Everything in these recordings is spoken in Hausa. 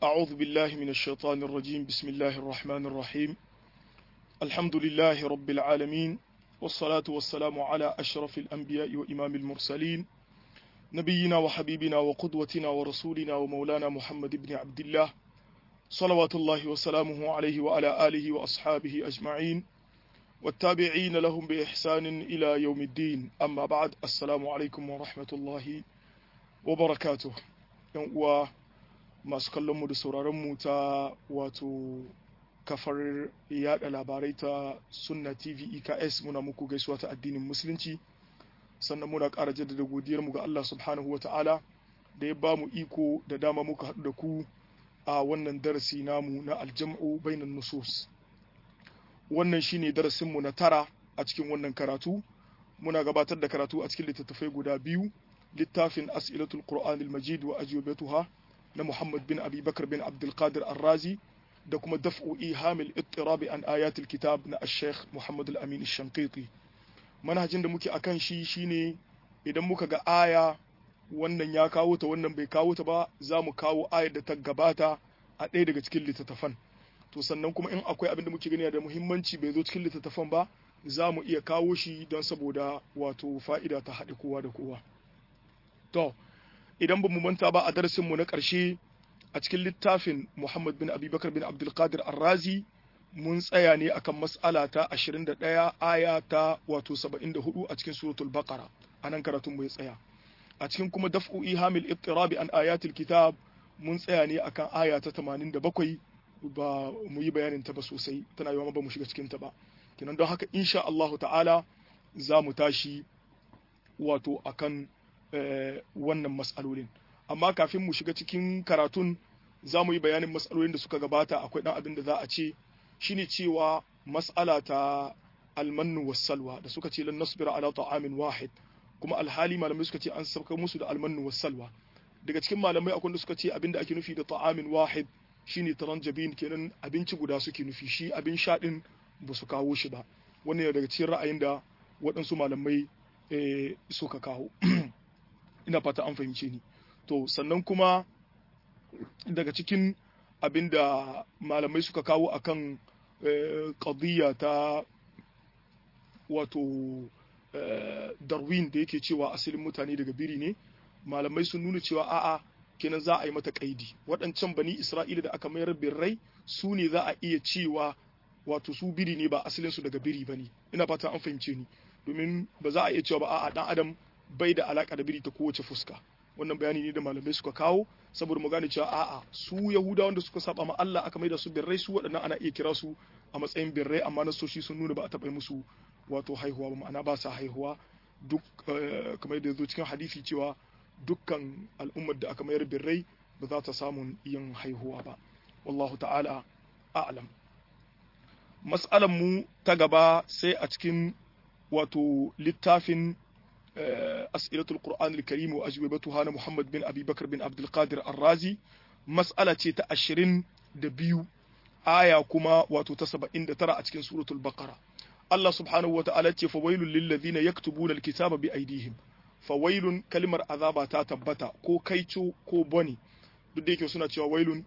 أعوذ بالله من الشيطان الرجيم بسم الله الرحمن الرحيم الحمد لله رب العالمين والصلاة والسلام على أشرف الأنبياء وإمام المرسلين نبينا وحبيبنا وقدوتنا ورسولنا ومولانا محمد بن عبد الله صلوات الله وسلامه عليه وعلى آله وأصحابه أجمعين والتابعين لهم بإحسان إلى يوم الدين أما بعد السلام عليكم ورحمة الله وبركاته و masu kallonmu da sauraronmu ta wato kafar yada labarai ta sunna tv eks muna muku gaisuwa ta addinin musulunci sannan muna ƙara jaddada godiyarmu ga allah subhanahu wa ta'ala da ya ba mu iko da dama muka haɗu da ku a wannan darasi namu na aljam'u bainan nusus wannan shine darasinmu na tara a cikin wannan karatu muna gabatar da karatu a cikin littattafai guda biyu littafin as'ilatul qur'anil majid wa ajwabatuha na Muhammad bin Abi Bakar bin Abdulkadir Arrazi da kuma daf'u ihamil ittirabi an ayatul kitab na Sheikh Muhammad al-Amin Shankiti manhajin da muke akan shi shine idan muka ga aya wannan ya kawo ta wannan bai kawo ta ba za mu kawo ayar da ta gabata a ɗaya daga cikin littattafan to sannan kuma in akwai abin da muke gani da muhimmanci bai zo cikin littattafan ba za mu iya kawo shi don saboda wato fa'ida ta haɗe kowa da kowa to idan ba mu manta ba a darasinmu na ƙarshe a cikin littafin Muhammad bin Abubakar bin Abdulkadir Arrazi mun tsaya ne akan mas'ala ta 21 aya ta wato 74 a cikin suratul Baqara anan karatun mu ya tsaya a cikin kuma daf'u ihamil ittirabi an ayatil kitab mun tsaya ne akan aya ta 87 ba mu yi bayanin ta ba sosai tana yawa ba mu shiga cikin ta ba kenan don haka insha Allah ta'ala za mu tashi wato akan wannan matsalolin amma kafin mu shiga cikin karatun za mu yi bayanin matsalolin da suka gabata akwai ɗan abin da za a ce shine cewa mas'ala ta almannu wassalwa da suka ce lan nasbira ala ta'amin wahid kuma alhali malamai suka ce an sauka musu da almannu wassalwa daga cikin malamai akwai da suka ce abin da ake nufi da ta'amin wahid shine taranjabin kenan abinci guda suke nufi shi abin sha din ba su kawo shi ba wannan daga cikin ra'ayin da waɗansu malamai suka kawo ina fata an fahimce ni to sannan kuma daga cikin abin da malamai suka kawo akan ƙadiyya ta wato darwin da yake cewa asalin mutane daga biri ne malamai sun nuna cewa a'a kenan za a yi mata kaidi waɗancan bani isra'ila da aka mayar birrai su ne za a iya cewa wato su biri ne ba asalinsu daga biri ba ne ina fata an fahimce ni domin ba za a iya cewa ba a'a dan adam bai da alaka da biri ta kowace fuska wannan bayani ne da malamai suka kawo saboda mu gane cewa a'a su yahudawa wanda suka saba ma Allah aka maida su birrai su waɗannan ana iya kira su a matsayin birrai amma nasoshi sun nuna ba a taɓa musu wato haihuwa ba ma'ana ba sa haihuwa duk kamar yadda zo cikin hadisi cewa dukkan al'ummar da aka mayar birrai ba za ta samun yin haihuwa ba wallahu ta'ala a'lam mas'alan mu ta gaba sai a cikin wato littafin as'ilatul qur'an al-karim wa ajwibatuha na muhammad bin abi bakr bin abdul qadir ar-razi mas'ala ce ta 22 aya kuma wato ta 79 a cikin suratul baqara Allah subhanahu wa ta'ala ce fawailul lil ladina yaktubuna al-kitaba bi aydihim fawailun kalmar azaba ta tabbata ko kaico ko boni duk da yake suna cewa wailun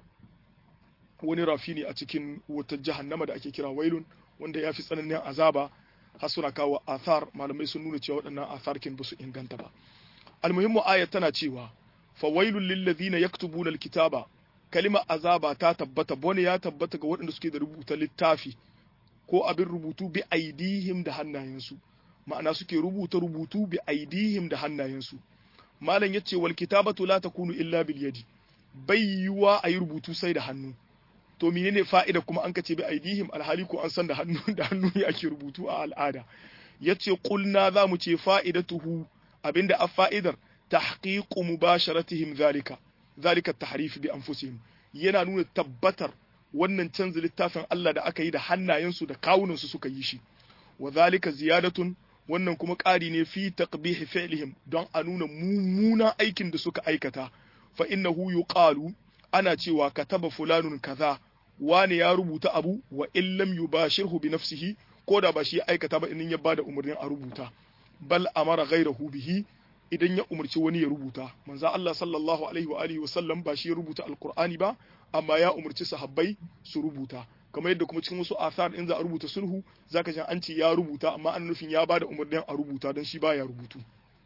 wani rafi ne a cikin wutar jahannama da ake kira wailun wanda ya fi tsananin azaba har suna kawo athar malamai sun nuna cewa waɗannan athar kin ba su inganta ba almuhimmu ayat tana cewa fawailul lil ladina yaktubuna alkitaba kalima azaba ta tabbata bone ya tabbata ga waɗanda suke da rubuta littafi ko abin rubutu bi aidihim da hannayensu ma'ana suke rubuta rubutu bi aidihim da hannayensu malam yace wal kitabatu la takunu illa bil yadi bai yiwa ayi rubutu sai da hannu to menene fa'ida kuma an kace bi aidihim alhali ko an san da hannu da hannu ne ake rubutu a al'ada yace qulna za mu ce fa'idatuhu abinda a fa'idar tahqiqu mubasharatihim zalika zalika tahrif bi anfusihim yana nuna tabbatar wannan canza littafin Allah da aka yi da hannayensu da kawunansu suka yi shi wa zalika ziyadatun wannan kuma ƙari ne fi taqbih fi'lihim don a nuna mummunan aikin da suka aikata fa innahu yuqalu ana cewa kataba fulanun kaza wane ya rubuta abu wa in lam yubashirhu bi nafsihi ko da ba shi aikata ba in ya bada umarnin a rubuta bal amara ghayrahu bihi idan ya umarci wani ya rubuta manzo Allah sallallahu alaihi wa alihi wa sallam ba shi ya rubuta alqur'ani ba amma ya umarci sahabbai su rubuta kamar yadda kuma cikin wasu asar in za a rubuta sulhu zaka ji an ce ya rubuta amma an nufin ya bada umarnin a rubuta don shi baya rubutu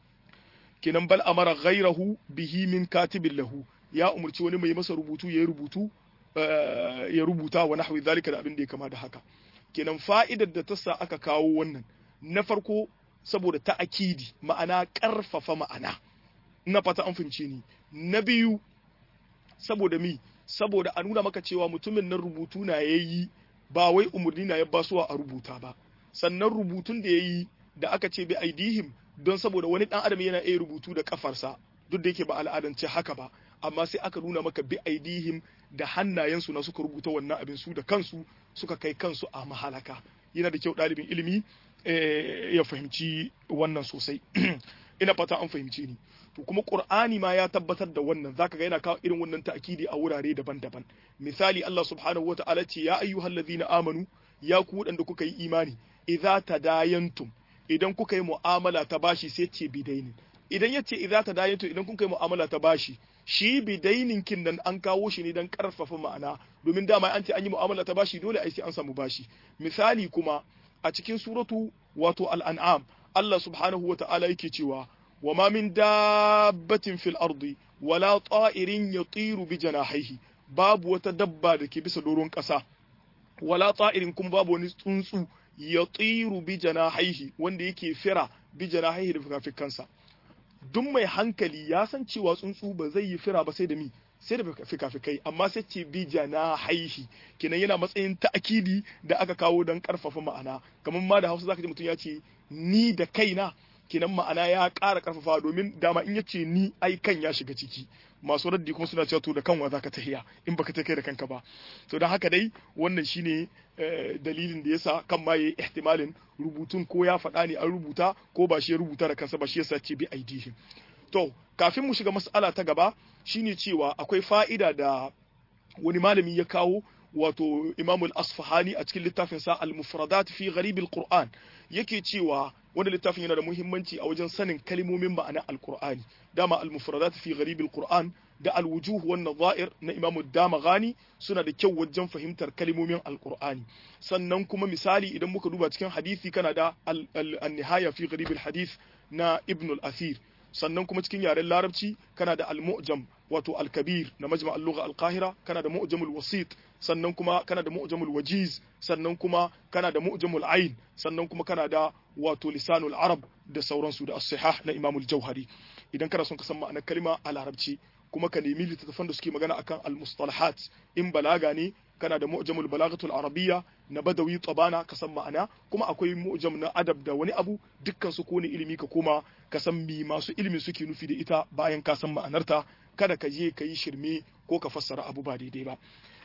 kenan bal amara ghairahu bihi min katibin lahu ya umarci wani mai masa rubutu ya rubutu ya rubuta wa nahwi zalika da abin da ya kama da haka kenan fa'idar da ta sa aka kawo wannan na farko saboda ta'akidi ma'ana karfafa ma'ana ina fata an fahimce ni na biyu saboda mi saboda a nuna maka cewa mutumin nan rubutu na yayi ba wai umarni na ya basuwa a rubuta ba sannan rubutun da yayi da aka ce bi aidihim don saboda wani dan adam yana iya rubutu da kafarsa duk da yake ba al'adance haka ba amma sai aka nuna maka bi aidihim da hannayensu na suka rubuta wannan abin su da kansu suka kai kansu a mahalaka yana da kyau ɗalibin ilimi ya fahimci wannan sosai ina fata an fahimci ni to kuma qur'ani ma ya tabbatar da wannan zaka ga yana kawo irin wannan ta'kidi a wurare daban-daban misali Allah subhanahu wata'ala ce ya ayyuhallazina amanu ya ku wadanda kuka yi imani idza tadayantum idan kuka yi mu'amala ta bashi sai ce bidainin idan yace idza tadayantum idan kuka yi mu'amala ta bashi shi bidainin kin nan an kawo shi ne dan karfafa ma'ana domin dama an ce an yi mu'amala ta bashi dole ai sai an samu bashi misali kuma a cikin suratu wato al-an'am Allah subhanahu wata'ala yake cewa وما من دابة في الأرض ولا طائر يطير بجناحيه باب وتدبى دكي بس دورون قسا ولا طائر كم باب ونسنسو يطير بجناحيه wanda yake fira bijanahihi da fikafikansa duk mai hankali ya san cewa tsuntsu ba zai yi fira ba sai da mi sai da fikafikai amma sai ce bi haihi kenan yana matsayin ta'akidi da aka kawo don karfafa ma'ana kamar ma da Hausa zaka ji mutum ya ce ni da kaina kenan ma'ana ya ƙara ƙarfafa domin dama in yace ni ai kan ya shiga ciki masu raddi kuma suna cewa to da kanwa zaka tahiya in baka ta kai da kanka ba to don haka dai wannan shine dalilin da yasa kan ma yayi ihtimalin rubutun ko ya faɗa ne an rubuta ko ba shi ya rubuta da kansa ba shi yasa ce bi aidihim to kafin mu shiga mas'ala ta gaba shine cewa akwai fa'ida da wani malami ya kawo wato Imam al-Asfahani a cikin littafin sa al-Mufradat fi Gharib al-Qur'an yake cewa wanda littafin yana da muhimmanci a wajen sanin kalmomin ma'anar al-Qur'ani dama al-Mufradat fi Gharib al-Qur'an da al-Wujuh wan Nadha'ir na Imam Damaghani suna da kyau wajen fahimtar kalmomin al-Qur'ani sannan kuma misali idan muka duba cikin hadisi kana da an-Nihaya fi Gharib al-Hadith na Ibn al-Athir sannan kuma cikin yaren larabci kana da al-mu'jam wato al-kabir na majma' al-lugha al-qahira kana da mu'jamul wasit sannan kuma kana da mu'jamul wajiz sannan kuma kana da mu'jamul ain sannan kuma kana da wato lisanul arab da sauransu da as-sihah na imamul jauhari idan kana son ka san ma'anar kalma a larabci kuma ka nemi littattafan da suke magana akan al-mustalahat in balaga ne kana da mu'jamul balagatul arabiyya na badawi tabana ka san ma'ana kuma akwai mu'jam na adab da wani abu dukkan su kone ilimi ka koma ka san mi masu ilimi suke nufi da ita bayan ka san ma'anarta kada ka je ka yi shirme ko ka fassara abu ba daidai ba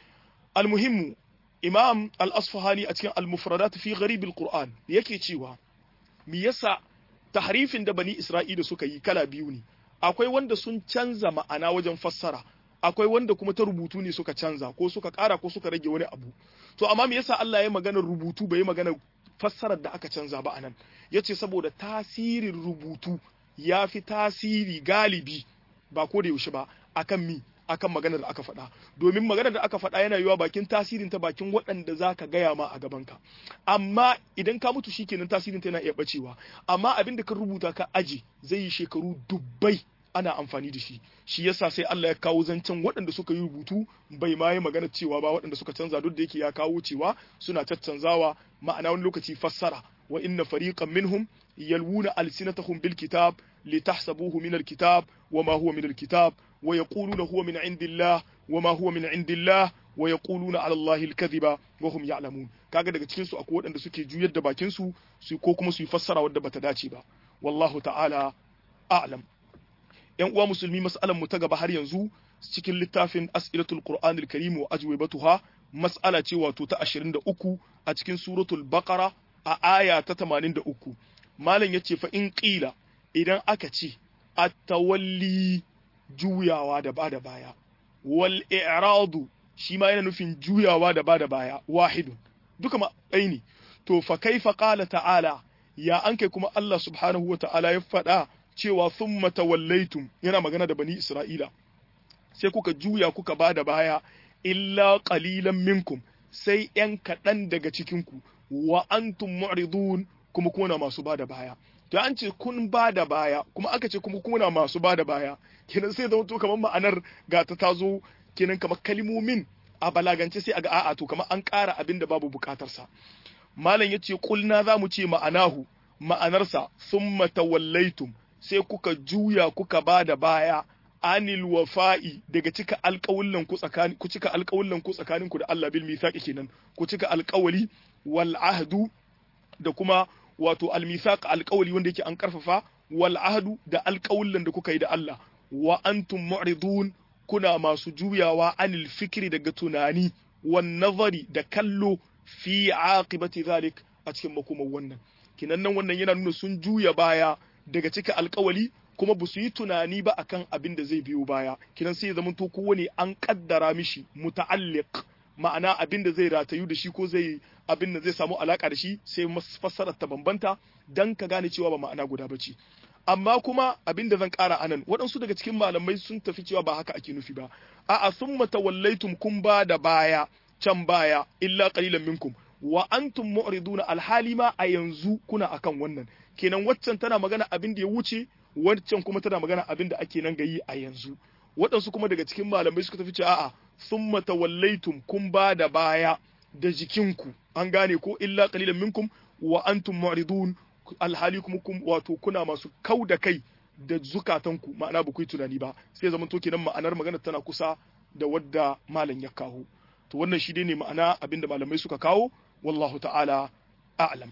almuhimmu imam al-asfahani a cikin al-mufradat fi gharib al-qur'an yake cewa me yasa tahrifin da bani isra'ila suka yi kala biyu ne akwai wanda sun canza ma'ana wajen fassara akwai wanda kuma ta rubutu ne suka canza ko suka ƙara ko suka rage wani abu to amma me yasa Allah ya magana rubutu bai magana fassarar da aka canza ba anan yace saboda tasirin rubutu ya fi tasiri galibi ba ko da yaushe ba akan mi akan maganar da aka faɗa domin maganar da aka faɗa yana yiwa bakin tasirin ta bakin waɗanda za ka gaya ma a gabanka amma idan ka mutu shikenan tasirin ta yana iya bacewa amma abin da ka rubuta ka aje zai yi shekaru dubbai ana amfani da shi shi yasa sai Allah ya kawo zancen waɗanda suka yi rubutu bai ma yi magana cewa ba waɗanda suka canza duk da yake ya kawo cewa suna caccanzawa ma'ana wani lokaci fassara wa inna fariqan minhum yalwuna alsinatahum bil kitab litahsabuhu min al kitab wa ma huwa min al kitab wa yaquluna huwa min indillah wa ma huwa min indillah wa yaquluna ala allahi al kadhiba wa hum ya'lamun kaga daga cikin su akwai waɗanda suke juyar da bakin su su ko kuma su yi fassara wadda bata dace ba wallahu ta'ala a'lam yan uwa musulmi mas'alan mu ta gaba har yanzu cikin littafin as'ilatul qur'anil karim wa ajwibatuha mas'ala ce wato ta 23 a cikin suratul baqara a aya ta 83 malam yace fa in qila idan aka ce at-tawalli juyawa da bada baya wal i'radu shi ma yana nufin juyawa da bada baya wahidun duka ma ne to fa kaifa qala ta'ala ya an kai kuma Allah subhanahu wa ta'ala ya faɗa cewa thumma tawallaitum yana magana da bani Isra'ila sai kuka juya kuka bada baya illa qalilan minkum sai ‘yan kaɗan daga cikinku wa antum mu'ridun kuma kuna masu ba da baya to an ce kun ba da baya kuma aka ce kuma kuna masu ba da baya kenan sai zama to kamar ma'anar ga ta tazo kenan kamar kalimomin a balagance sai aga a'a to kamar an ƙara abin da babu buƙatarsa malam ya ce kulna za mu ce ma'anahu ma'anarsa summa tawallaitum sai kuka juya kuka ba da baya anil wafa'i daga cika alƙawullan ku tsakanin ku cika alƙawullan ku tsakanin ku da Allah bil mithaqi kenan ku cika alƙawali wal ahdu da kuma wato al mithaq alƙawali wanda yake an karfafa wal ahdu da alƙawullan da kuka yi da Allah wa antum mu'ridun kuna masu juyawa anil fikri daga tunani wan nazari da kallo fi aqibati zalik a cikin makomar wannan kinan nan wannan yana nuna sun juya baya daga cika alƙawali kuma ba su yi tunani ba akan abin da zai biyo baya kinan sai ya zama to kowane an kaddara mishi muta'alliq ma'ana abin da zai ratayu da shi ko zai abin da zai samu alaka da shi sai fassarar ta bambanta dan ka gane cewa ba ma'ana guda bace amma kuma abin da zan kara anan waɗansu daga cikin malamai sun tafi cewa ba haka ake nufi ba a'a summa tawallaitum kun ba da baya can baya illa qalilan minkum wa antum mu'riduna alhali ma a yanzu kuna akan wannan kenan waccan tana magana abin da ya wuce wancan kuma tana magana abin da ake nan gayi a yanzu waɗansu kuma daga cikin malamai suka tafi cewa a'a summa tawallaitum kun ba da baya da jikinku an gane ko illa qalilan minkum wa antum mu'ridun alhali kuma kun wato kuna masu kau da kai da zukatanku ma'ana ba ku yi tunani ba sai zaman to kenan ma'anar magana tana kusa da wadda malam ya kawo to wannan shi dai ne ma'ana abinda malamai suka kawo wallahu ta'ala a'lam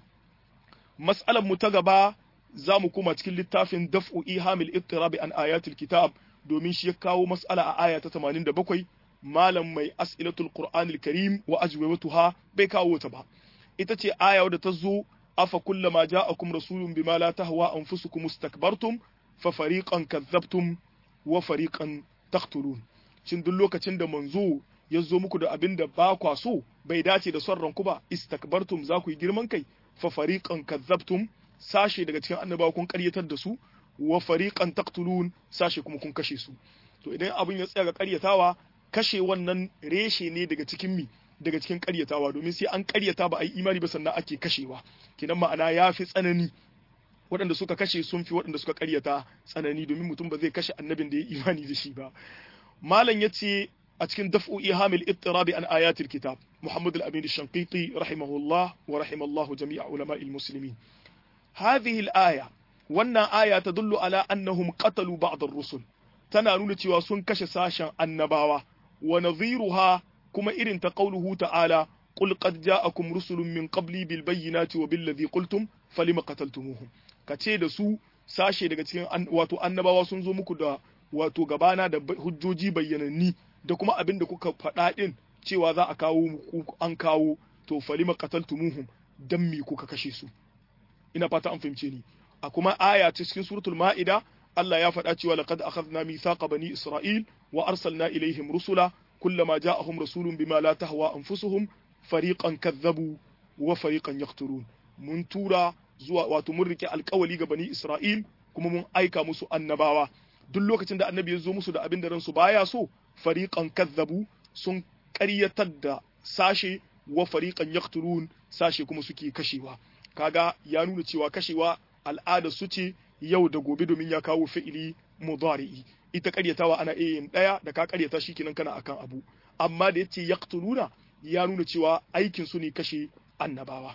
mas'alar mu ta gaba za mu koma cikin littafin daf'u ihamil ittirabi an ayatul kitab domin shi ya kawo mas'ala a aya ta 87 malam mai as'ilatul qur'anil karim wa ajwabatuha bai kawo ta ba ita ce aya wadda ta zo afa kullama ja'akum rasulun bima la tahwa anfusukum istakbartum fa fariqan kadzabtum wa fariqan taqtulun shin duk lokacin da manzo ya zo muku da abin da ba kwa so bai dace da son ranku ba istakbartum za ku yi girman kai fa fariqan kadzabtum sashe daga cikin annabawa kun karyatar da su wa fariqan taqtulun sashe kuma kun kashe su to idan abin ya tsaya ga karyatawa kashe wannan reshe ne daga cikin mi daga cikin karyatawa domin sai an karyata ba a yi imani ba sannan ake kashewa kinan ma'ana ya fi tsanani waɗanda suka kashe sun fi waɗanda suka karyata tsanani domin mutum ba zai kashe annabin da ya imani da shi ba malam ya ce a cikin daf'u ihamil ittirabi an ayatil kitab muhammad al-amin shanqiti rahimahullah wa rahimallahu jami'a ulama'il muslimin hadhihi al-aya wannan aya tadullu ala annahum qatalu ba'd ar-rusul tana nuna cewa sun kashe sashen annabawa wa nadhiruha kuma irin ta qauluhu ta'ala qul qad ja'akum rusulun min qabli bil bayyinati wa bil ladhi qultum falima qataltumuhum kace da su sashe daga cikin wato annabawa sun zo muku da wato gabana da hujjoji bayyananni da kuma abin da kuka faɗa din cewa za a kawo muku an kawo to falima qataltumuhum dan me kuka kashe su ina fata an fahimce ni a kuma aya ta cikin suratul ma'ida Allah ya faɗa cewa laqad akhadna mithaqa bani isra'il wa arsalna ilaihim rusula kullama ja'ahum rasulun bima la tahwa anfusuhum fariqan kadzabu wa fariqan yaqtulun mun tura zuwa wato mun rike alƙawali ga bani isra'il kuma mun aika musu annabawa duk lokacin da annabi ya zo musu da abin da ransu baya so fariqan kadzabu sun ƙaryatar da sashe wa fariqan yaqtulun sashe kuma suke kashewa kaga ya nuna cewa kashewa al'ada su ce yau da gobe domin ya kawo fi'ili mudari'i ita karyatawa ana iya yin daya da ka karyata shi kenan kana akan abu amma da yace yaqtuluna ya nuna cewa aikin su ne kashe annabawa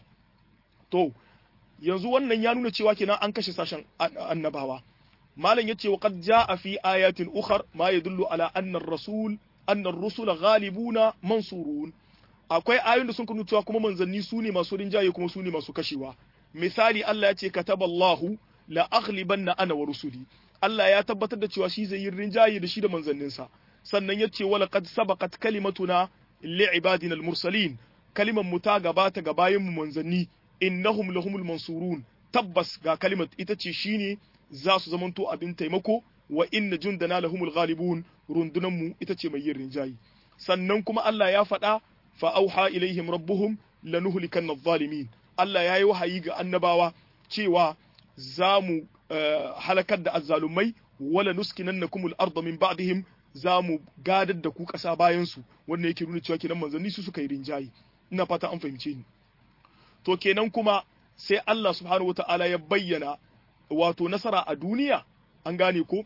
to yanzu wannan ya nuna cewa kenan an kashe sashen annabawa malam yace wa qad jaa fi ayatin ukhar ma yadullu ala anna ar-rasul anna ar-rusula ghalibuna mansurun akwai ayoyin da sun nuna cewa kuma manzanni su ne masu rinjaye kuma su ne masu kashewa misali Allah ya ce kataballahu la aghlibanna ana wa rusuli Allah ya tabbatar da cewa shi zai yi rinjaye da shi da manzanninsa sannan ya ce wala qad sabaqat kalimatuna li'ibadina al-mursalin kaliman mu ta gabata ga bayin mu manzanni innahum lahumul mansurun tabbas ga kalimat ita ce shine za su zamanto abin taimako wa inna jundana lahumul ghalibun rundunan mu ita ce mai yin rinjaye sannan kuma Allah ya faɗa fa auha ilaihim rabbuhum lanuhlikanna adh-dhalimin Allah ya yi wahayi ga annabawa cewa za mu halakar da azzalumai wala nuskinannakumul arda min ba'dihim za mu gadar da ku ƙasa bayan su wanda yake nuna cewa kenan manzanni su suka yi rinjayi ina fata an fahimce ni to kenan kuma sai Allah subhanahu wataala ya bayyana wato nasara a duniya an gane ko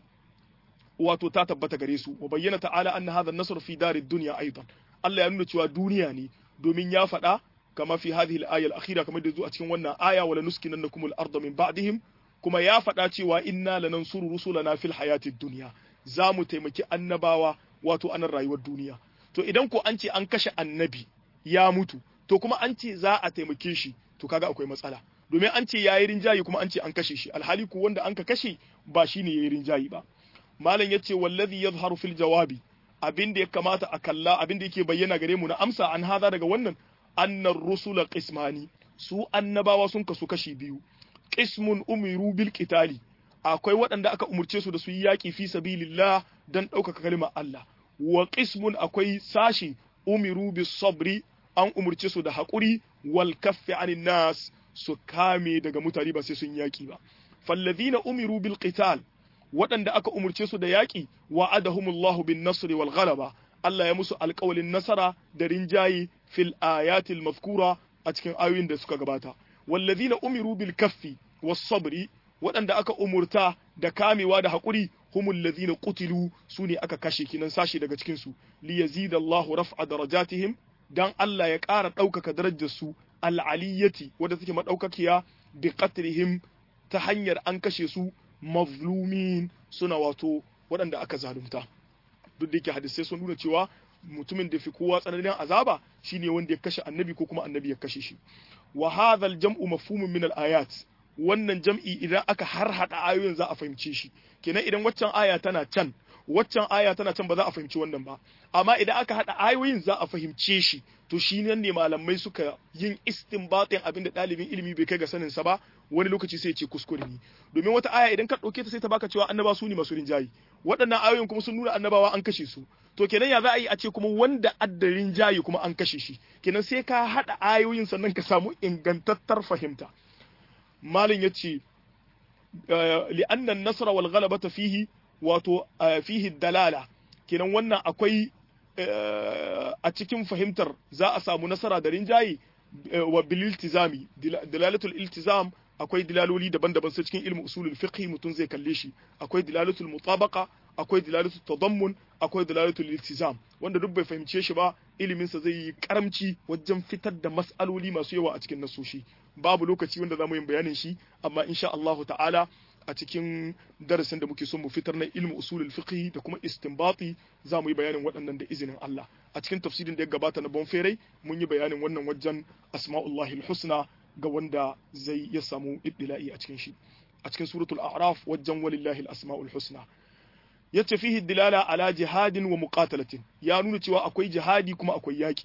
wato ta tabbata gare su wa bayyana ta'ala anna hadha an-nasr fi darid dunya aidan Allah ya nuna cewa duniya ne domin ya faɗa kama fi hadhihi al-aya al-akhira kamar da zuwa cikin wannan aya wala nuskinannakum al-ardha min ba'dihim kuma ya faɗa cewa inna lanansuru rusulana fil hayatid dunya za mu taimaki annabawa wato anan rayuwar duniya to idan ko an ce an kashe annabi ya mutu to kuma an ce za a taimake shi to kaga akwai matsala domin an ce yayi rinjayi kuma an ce an kashe shi alhali ko wanda an ka kashe ba shine yayi rinjayi ba malam yace wallazi yadhharu fil jawabi abin da ya kamata a kalla abin da yake bayyana gare mu na amsa an haza daga wannan annar rusula qismani su annabawa sun kasu kashi biyu qismun umiru bil qitali akwai waɗanda aka umurce su da su yi yaƙi fi sabilillah dan ɗaukaka kalmar Allah wa qismun akwai sashi umiru bis sabri an umurce su da haƙuri wal kaffi anin nas su kame daga mutane ba sai sun yaƙi ba fallazina umiru bil qital waɗanda aka umurce su da yaƙi wa'adahumullahu bin nasri wal ghalaba Allah ya musu alƙawalin nasara da rinjaye fil ayatil mazkura a cikin ayoyin da suka gabata wallazina umiru bil kaffi was sabri waɗanda aka umurta da kamewa da haƙuri humul ladhina qutilu sune aka kashe kinan sashi daga cikin su li yazidallahu raf'a darajatihim dan Allah ya ƙara ɗaukaka darajar su al'aliyyati wadda take madaukakiya bi qatlihim ta hanyar an kashe su mazlumin suna wato waɗanda aka zalunta duk da yake hadisai sun nuna cewa mutumin da fi kowa tsananin azaba shine wanda ya kashe annabi ko kuma annabi ya kashe shi wa hadha al-jam'u mafhumun min al-ayat wannan jam'i idan aka harhaɗa ayoyin za a fahimce shi kenan idan waccan aya tana can waccan aya tana can ba za a fahimci wannan ba amma idan aka haɗa ayoyin za a fahimce shi to shi nan ne malamai suka yin istinbatin abin da ɗalibin ilimi bai kai ga sanin sa ba wani lokaci sai ce kuskure ne domin wata aya idan ka ɗauke ta sai ta baka cewa annaba su ne masu rinjayi waɗannan ayoyin kuma sun nuna annabawa an kashe su to kenan ya za a yi a ce kuma wanda addarin jayi kuma an kashe shi kenan sai ka haɗa ayoyin sannan ka samu ingantattar fahimta malin ya ce li'annan nasara wal ghalabata fihi wato fihi dalala kenan wannan akwai a cikin fahimtar za a samu nasara da rinjaye wa bil iltizami dalalatul iltizam akwai dilaloli daban-daban sai cikin ilmu usulul fiqh mutum zai kalle shi akwai dilalatul mutabaqa akwai dilalatul tadammun akwai dilalatul iltizam wanda duk bai fahimce shi ba ilimin sa zai yi karamci wajen fitar da mas'aloli masu yawa a cikin nasoshi babu lokaci wanda zamu yin bayanin shi amma insha Allah ta'ala a cikin darasin da muke son mu fitar na ilmu usulul fiqh da kuma istinbati za mu yi bayanin waɗannan da izinin Allah a cikin tafsirin da ya gabata na Bonferai mun yi bayanin wannan wajen asma'ullahi husna ga wanda zai ya samu ibtila'i a cikin shi a cikin suratul a'raf wajen walillahi asma'ul husna yace fihi dilala ala jihadin wa muqatalatin ya nuna cewa akwai jihadi kuma akwai yaki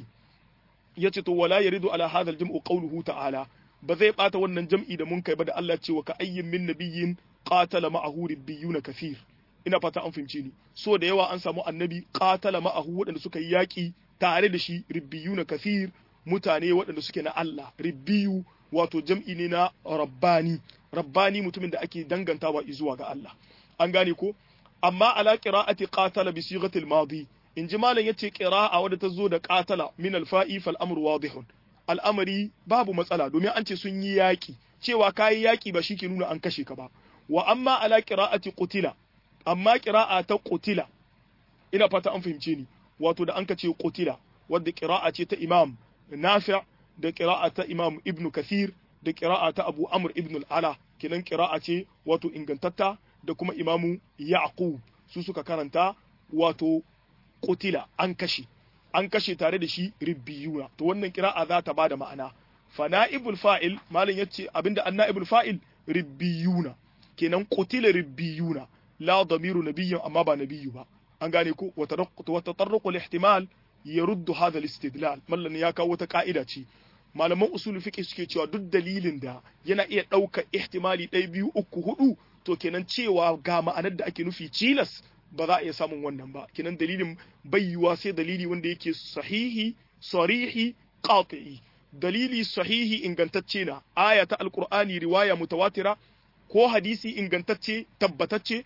yace to wala yaridu ala hadha al-jam'u qawluhu ta'ala ba zai bata wannan jam'i da mun kai ba da Allah cewa ka ayyin min nabiyyin qatala ma'ahu ribbiyuna kathir ina fata an fahimce ni so da yawa an samu annabi qatala ma'ahu waɗanda suka yi yaki tare da shi ribbiyuna kathir mutane waɗanda suke na Allah ribbiyu wato jam'i ne na rabbani rabbani mutumin da ake dangantawa zuwa ga Allah an gane ko amma ala qira'ati qatala bi sighati al-madi in ji malam yace qira'a wadda ta zo da qatala min al-fa'i fal amru wadihun al'amari babu matsala domin an ce sun yi yaƙi cewa kayi yaƙi ba shi ke nuna an kashe ka ba wa amma ala qira'ati qutila amma qira'a ta qutila ina fata an fahimce ni wato da an ka ce qutila wadda qira'a ce ta imam nafi' da qira'a ta imam ibn kathir da qira'a ta abu amr ibn al-ala kinan qira'a ce wato ingantatta da kuma imamu yaqub su suka karanta wato qutila an kashe an kashe tare da shi ribbiyuna to wannan kira'a za ta bada ma'ana fa na'ibul fa'il malin yace abinda an na'ibul fa'il ribbiyuna kenan qutila ribbiyuna la damiru nabiyyin amma ba nabiyyu ba an gane ko wa tatarruqu al-ihtimal yaruddu hadha al-istidlal mallan ya kawo wata ka'ida ce malaman usul fiqh suke cewa duk dalilin da yana iya ɗauka ihtimali ɗaya biyu uku hudu to kenan cewa ga ma'anar da ake nufi cilas ba za a iya samun wannan ba kenan dalilin bayyuwa sai dalili wanda yake sahihi sarihi qati'i dalili sahihi ingantacce na aya ta alqur'ani riwaya mutawatira ko hadisi ingantacce tabbatacce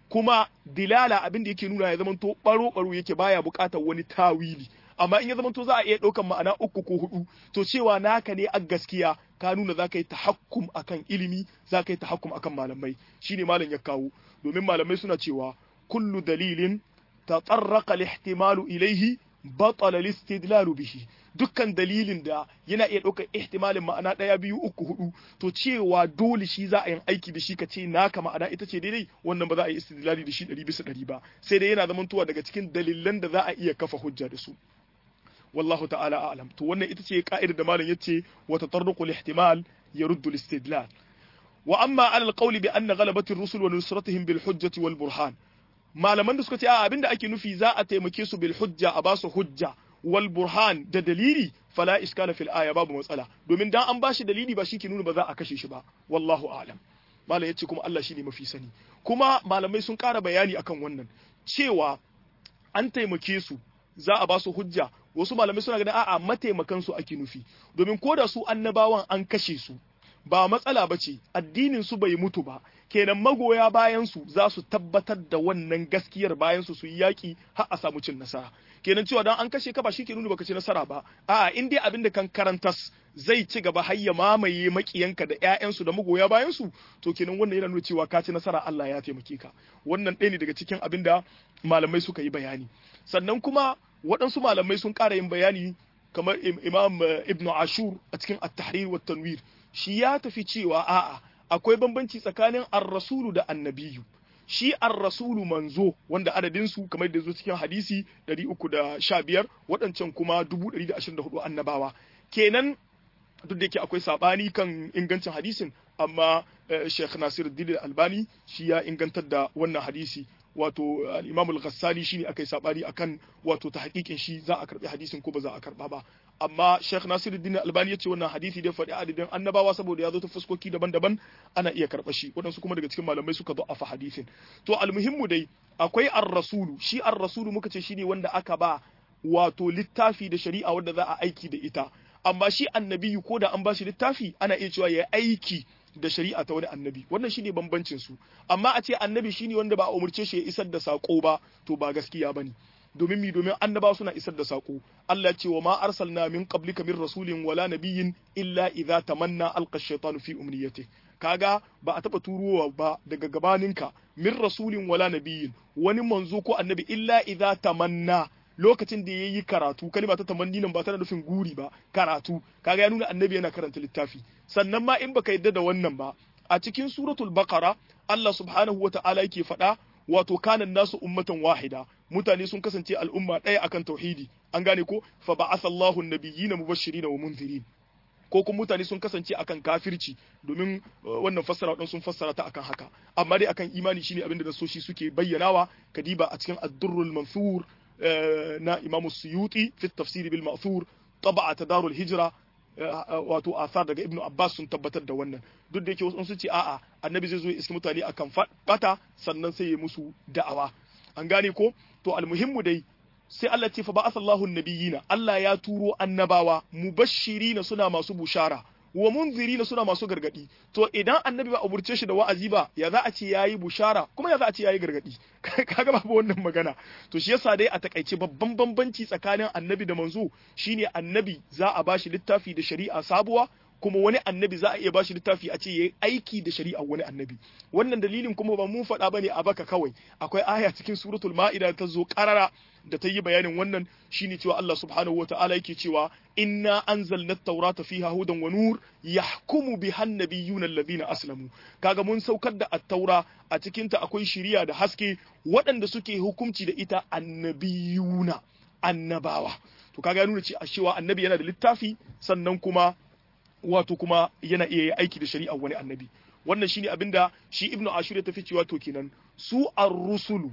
kuma dilala abin da yake nuna ya zamanto baro baro yake baya bukatar wani tawili amma in ya zamanto za a iya ɗaukan ma'ana uku ko hudu to cewa naka ne a gaskiya ka nuna za ka yi tahakkum akan ilimi za ka yi tahakkum akan malamai shine malam ya kawo domin malamai suna cewa kullu dalilin tatarraqa al-ihtimalu ilayhi batala al-istidlalu bihi dukkan dalilin da yana iya ɗaukar ihtimalin ma'ana ɗaya biyu uku hudu to cewa dole shi za a yi aiki da shi ka ce naka ma'ana ita ce daidai wannan ba za a yi istidlali da shi ɗari bisa ɗari ba sai dai yana zamantowa daga cikin dalilan da za a iya kafa hujja da su wallahu ta'ala a'lam to wannan ita ce ka'idar da malam yace wa tatarruqul ihtimal yaruddu al-istidlal wa amma ala al-qawli bi anna ghalabati ar-rusul wa nusratihim bil hujjati wal burhan malaman da suka ce a abinda ake nufi za a taimake su bil hujja a basu hujja wal burhan da dalili fala iskala fil aya babu matsala domin dan an bashi dalili ba shi ke nuna ba za a kashe shi ba wallahu a'lam malam yace kuma Allah shine mafi sani kuma malamai sun ƙara bayani akan wannan cewa an taimake su za a ba su hujja wasu malamai suna ganin a'a mataimakan su ake nufi domin ko da su annabawan an kashe su ba matsala ba ce addinin su bai mutu ba kenan magoya bayan su za su tabbatar da wannan gaskiyar bayan su su yi yaki har a samu cin nasara kenan cewa dan an kashe ka ba shi ke nuna baka ci nasara ba a'a in dai abin da kan karantas zai ci gaba har ya mamaye makiyanka da ƴaƴansu da magoya bayan su to kenan wannan yana nuna cewa ka ci nasara Allah ya taimake ka wannan ɗaya ne daga cikin abin da malamai suka yi bayani sannan kuma waɗansu malamai sun ƙara yin bayani kamar imam ibnu ashur a cikin at-tahrir wa tanwir shi ya tafi cewa a'a akwai bambanci tsakanin ar-rasulu da annabiyu shi ar-rasulu manzo wanda adadin su kamar da zo cikin hadisi 315 waɗancan kuma 124 annabawa kenan duk da yake akwai sabani kan ingancin hadisin amma Sheikh Nasiruddin Albani shi ya ingantar da wannan hadisi wato al-Imam al-Ghassali shine akai sabani akan wato ta hakikin shi za a karbi hadisin ko ba za a karba ba amma Sheikh Nasiruddin Albani ya ce wannan hadisi da faɗi adadin annabawa saboda ya zo ta fuskoki daban-daban ana iya karɓa shi waɗansu kuma daga cikin malamai suka zo a fa hadisin to almuhimmu dai akwai ar-rasulu shi ar-rasulu muka ce shine wanda aka ba wato littafi da shari'a wanda za a aiki da ita amma shi annabiyu ko da an ba shi littafi ana iya cewa ya aiki da shari'a ta wani annabi wannan shine bambancin su amma a ce annabi shine wanda ba a umurce shi ya isar da sako ba to ba gaskiya bane domin mi domin annaba suna isar da sako Allah ya ce wa ma arsalna min qablika min rasulin wala nabiyyin illa idza tamanna alqa ash-shaytanu fi umniyati kaga ba a taba turowa ba daga gabaninka min rasulin wala nabiyyin wani manzo ko annabi illa idza tamanna lokacin da yayi karatu kalma ta tamanni nan ba tana nufin guri ba karatu kaga ya nuna annabi yana karanta littafi sannan ma in baka yadda da wannan ba a cikin suratul baqara Allah subhanahu wata'ala yake faɗa wato kanan nasu ummatan wahida mutane sun kasance al'umma ɗaya akan tauhidi an gane ko fa ba'atha Allahu an-nabiyyina mubashirin wa munzirin ko kuma mutane sun kasance akan kafirci domin wannan fassara wadan sun fassara ta akan haka amma dai akan imani shine abin da nasoshi suke bayyanawa kadiba a cikin ad-durrul mansur na Imam Suyuti fi tafsiri bil ma'thur taba'a tadarul hijra wato asar daga Ibn Abbas sun tabbatar da wannan duk da yake wasu sun ce a'a annabi zai zo ya iski mutane akan bata sannan sai ya musu da'awa an gane ko to almuhimmu dai sai Allah ce fa ba'atha Allahu nabiyina Allah ya turo annabawa mubashirina suna masu bushara wa munzirina suna masu gargadi to idan annabi ba umurce shi da wa'azi ba ya za a ce yayi bushara kuma ya za a ce yayi gargadi kaga babu wannan magana to shi yasa dai a takaice babban bambanci tsakanin annabi da manzo shine annabi za a bashi littafi da shari'a sabuwa kuma wani annabi za a iya bashi littafi a ce yayi aiki da shari'a wani annabi wannan dalilin kuma ba mun faɗa bane a baka kawai akwai aya cikin suratul ma'ida ta zo karara da ta yi bayanin wannan shine cewa Allah subhanahu wata'ala yake cewa inna anzalna at-taurata fiha hudan wa nur yahkumu biha an-nabiyyuna alladhina aslamu kaga mun saukar da at-taura a cikin ta akwai shiriya da haske waɗanda suke hukunci da ita annabiyuna annabawa to kaga ya nuna cewa annabi yana da littafi sannan kuma wato kuma yana iya aiki da shari'a wani annabi wannan shine abinda shi ibnu ashur ya tafi cewa to kenan su ar-rusulu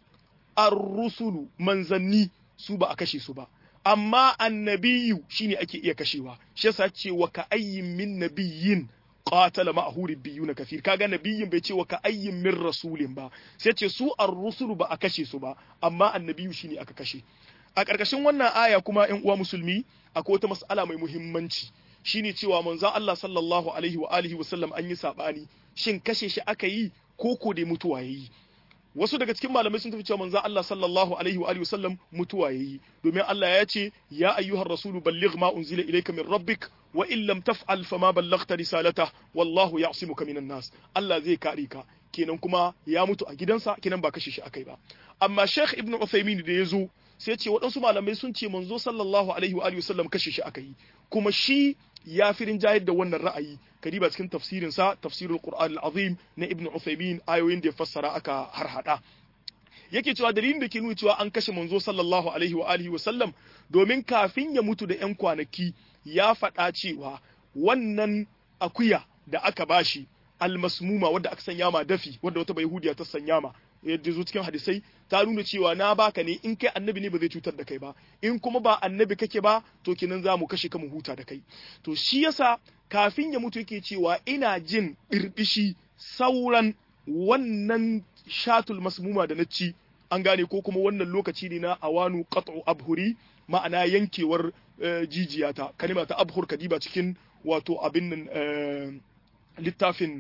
ar-rusulu manzanni su ba a kashe su ba amma annabiyu shine ake iya kashewa shi yasa ce wa ka ayyin min nabiyyin qatala ma'ahu rabbiyuna kafir kaga nabiyyin bai ce wa ka ayyin min rasulin ba sai ce su ar-rusulu ba a kashe su ba amma annabiyu shine aka kashe a ƙarƙashin wannan aya kuma ƴan uwa musulmi akwai wata mas'ala mai muhimmanci shine cewa manzon Allah sallallahu alaihi wa alihi wa sallam an yi sabani shin kashe shi aka yi ko ko dai mutuwa yayi wasu daga cikin malamai sun tafi cewa manzo Allah sallallahu alaihi wa alihi wasallam mutuwa yayi domin Allah ya ce ya ayyuhar rasulu balligh ma unzila ilayka min rabbik wa in lam taf'al fama ballaghta risalata wallahu ya'simuka minan nas Allah zai kare ka kenan kuma ya mutu a gidansa kenan ba kashe shi akai ba amma Sheikh Ibn Uthaymeen da yazo sai ce waɗansu malamai sun ce manzo sallallahu alaihi wa alihi wasallam kashe shi akai kuma shi ya fi rinjayar da wannan ra'ayi kadiba cikin tafsirin sa tafsirul Qur'an al-Azim na Ibn Uthaymeen ayoyin da ya fassara aka harhada yake cewa dalilin da ke nuna cewa an kashe manzo sallallahu alaihi wa alihi wasallam domin kafin ya mutu da 'yan kwanaki ya faɗa cewa wannan akuya da aka bashi almasmuma wadda aka sanya ma dafi wadda wata bai hudiya ta sanya ma yadda zo cikin hadisai ta nuna cewa na baka ne in kai annabi ne ba zai cutar da kai ba in kuma ba annabi kake ba to kinan za mu kashe ka mu huta da kai to shi yasa kafin ya mutu yake cewa ina jin birbishi sauran wannan shatul masmuma da na ci an gane ko kuma wannan lokaci ne na awanu qat'u abhuri ma'ana yankewar jijiyata kalima ta abhur kadiba cikin wato abin nan littafin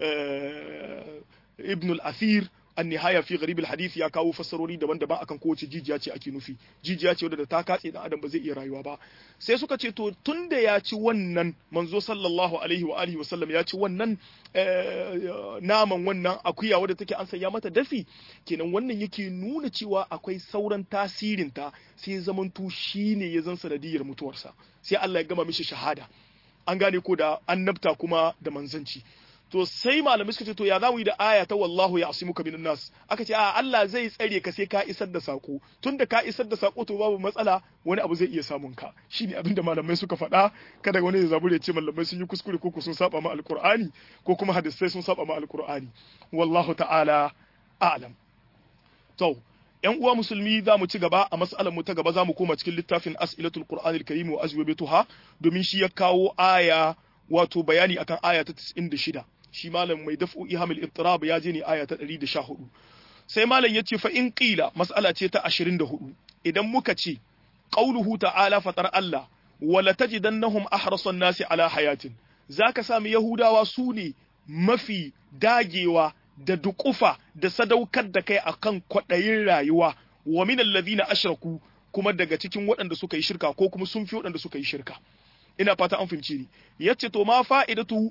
ibn al-athir an-nihaya fi gharib al-hadith ya kawo fassarori daban-daban akan kowace jijiya ce ake nufi jijiya ce wadda ta katse dan adam ba zai iya rayuwa ba sai suka ce to tunda ya ci wannan manzo sallallahu alaihi wa alihi wasallam ya ci wannan naman wannan akuya wadda take an sanya mata dafi kenan wannan yake nuna cewa akwai sauran tasirin ta sai zamanto shine ya zan sanadiyar mutuwarsa sai Allah ya gama mishi shahada an gane ko da annabta kuma da manzanci to sai malamai suka ce to ya zamu yi da aya ta wallahu ya asimuka minan nas aka ce a Allah zai tsare ka sai ka isar da sako tunda ka isar da sako to babu matsala wani abu zai iya samun ka shine abin da malamai suka faɗa kada wani ya zabure ce malamai sun yi kuskure ko sun saba ma alqur'ani ko kuma hadisai sun saba ma alqur'ani wallahu ta'ala a'lam to yan uwa musulmi za mu ci gaba a mas'alar mu ta gaba za mu koma cikin littafin as'ilatul qur'anil karim wa ajwabatuha domin shi ya kawo aya wato bayani akan aya ta 96 shi malam mai daf'u ihamil ittirab ya je ne aya ta 114 sai malam ya ce fa in qila mas'ala ce ta 24 idan muka ce qauluhu ta'ala fatar Allah wala tajidannahum ahrasan nasi ala hayatin zaka sami yahudawa su ne mafi dagewa da dukufa da sadaukar da kai akan kwaɗayin rayuwa wa min alladhina ashraku kuma daga cikin waɗanda suka yi shirka ko kuma sun fi waɗanda suka yi shirka ina fata an fahimci ni yace to ma fa'idatu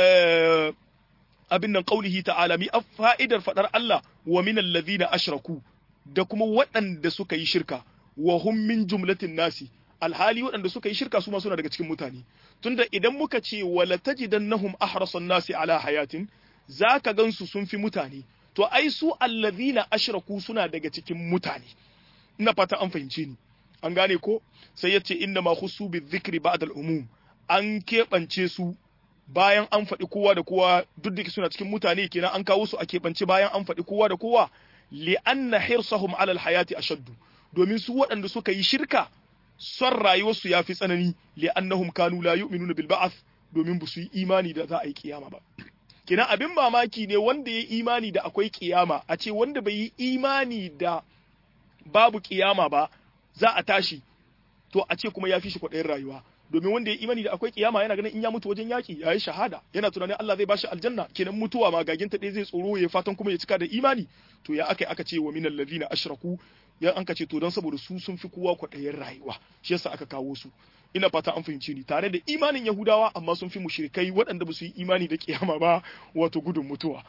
abin nan qaulihi ta'ala mi fa'idar fadar Allah wa min alladhina ashraku da kuma waɗanda suka yi shirka wa hum min jumlatin nasi alhali waɗanda suka yi shirka su ma suna daga cikin mutane tunda idan muka ce wala tajidannahum ahrasan nasi ala hayatin zaka gansu sun fi mutane to ai su alladhina ashraku suna daga cikin mutane ina fata an fahimce ni an gane ko sai yace inna ma khusu bi dhikri ba'da al-umum an keɓance su bayan an faɗi kowa da kowa duk da suna cikin mutane kenan an kawo su a keɓance bayan an faɗi kowa da kowa li anna hirsahum ala al-hayati ashaddu domin su waɗanda suka yi shirka son rayuwarsu ya fi tsanani li annahum kanu la yu'minuna bil ba'ath domin ba su yi imani da za a yi kiyama ba kenan abin mamaki ne wanda ya yi imani da akwai kiyama a ce wanda bai yi imani da babu kiyama ba za a tashi to a ce kuma ya fi shi kwaɗayin rayuwa domin wanda ya imani da akwai kiyama yana ganin in ya mutu wajen yaki ya yi shahada yana tunanin Allah zai bashi aljanna kenan mutuwa magaginta ɗaya zai tsoro ya fatan kuma ya cika da imani to ya aka aka ce wa minal ladina ashraku ya an ka ce to don saboda su sun fi kowa kwaɗayin rayuwa shi yasa aka kawo su ina fata an fahimci ni tare da imanin yahudawa amma sun fi mushrikai waɗanda ba su yi imani da kiyama ba wato gudun mutuwa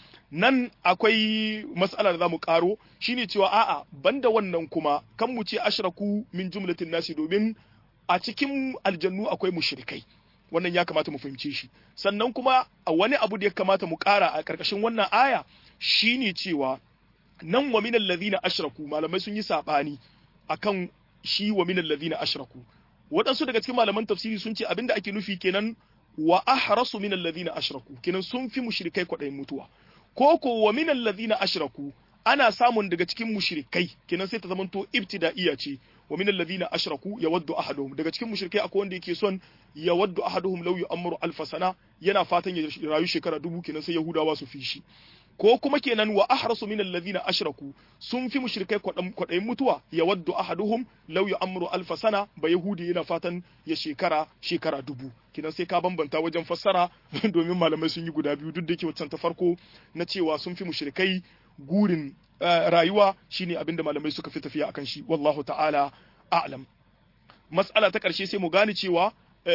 nan akwai mas'ala da zamu karo shine cewa a'a banda wannan kuma kan mu ce ashraku min jumlatin nasi domin a cikin aljannu akwai mushrikai wannan ya kamata mu fahimce shi sannan kuma a wani abu da ya kamata mu kara a karkashin wannan aya shine cewa nan wa minal ladhina ashraku malamai sun yi sabani akan shi wa minal ladhina ashraku waɗansu daga cikin malaman tafsiri sun ce abinda ake nufi kenan wa ahrasu minal ladhina ashraku kenan sun fi mushrikai kwaɗayin mutuwa ko ko wa minal ladhina ashraku ana samun daga cikin mushrikai kenan sai ta zamanto ibtida'iyya ce wa minal ladhina ashraku yawaddu ahaduhum daga cikin mushrikai akwai wanda yake son yawaddu ahaduhum law yu'ammaru alf sana yana fatan ya rayu shekara dubu kenan sai yahudawa su fi shi ko kuma kenan wa ahrasu minal ladhina ashraku sun fi mushrikai kwadayin mutuwa yawaddu ahaduhum law yu'ammaru alf sana ba yahudi yana fatan ya shekara shekara dubu kenan sai ka bambanta wajen fassara domin malamai sun yi guda biyu duk da yake wancan ta farko na cewa sun fi mushrikai gurin rayuwa shine abinda malamai suka fi tafiya akan shi wallahu ta'ala a'lam mas'ala ta ƙarshe sai mu gane cewa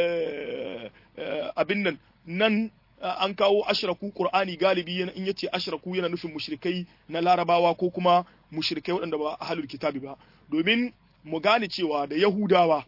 abin nan nan an kawo ashraku qur'ani galibi in yace ashraku yana nufin mushrikai na larabawa ko kuma mushrikai waɗanda ba ahlul kitabi ba domin mu gane cewa da yahudawa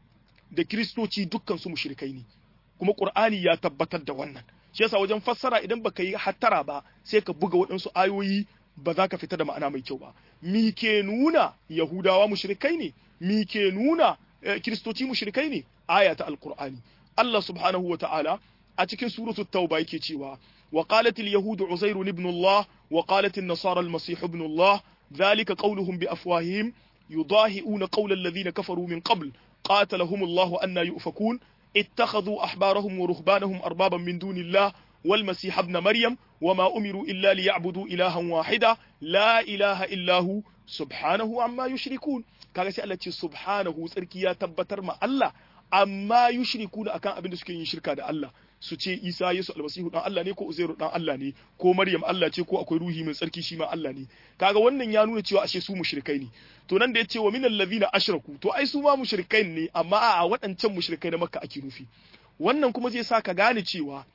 da kiristoci dukkan su mushrikai ne kuma qur'ani ya tabbatar da wannan shi yasa wajen fassara idan baka yi hattara ba sai ka buga waɗansu ayoyi ba za ka fita da ma'ana mai kyau ba mi ke nuna yahudawa mushrikai ne mi ke nuna kiristoci mushrikai ne aya ta alqur'ani Allah subhanahu wa ta'ala a cikin suratu tauba yake cewa wa qalat al yahud uzair ibn Allah wa qalat an nasara al masih ibn Allah dhalika qawluhum bi afwahihim yudahi'una qawla alladhina kafaru min qabl qatalahum Allah anna yufakun اتخذوا أحبارهم ورهبانهم أربابا من دون الله والمسيح ابن مريم وما أمروا إلا ليعبدوا إلها واحدا لا إله إلا هو سبحانه عما يشركون kaga sai Allah ce subhanahu tsarki ya tabbatar ma Allah amma yushriku akan abin da suke yin shirka da Allah su ce Isa Yesu almasihu dan Allah ne ko Uzairu dan Allah ne ko Maryam Allah ce ko akwai ruhi mai tsarki shi ma Allah ne kaga wannan ya nuna cewa ashe su mushrikai ne to nan da yace wa minal ladhina ashraku to ai su ma mushrikai ne amma a waɗancan mushrikai na Makka ake nufi wannan kuma zai sa ka gane cewa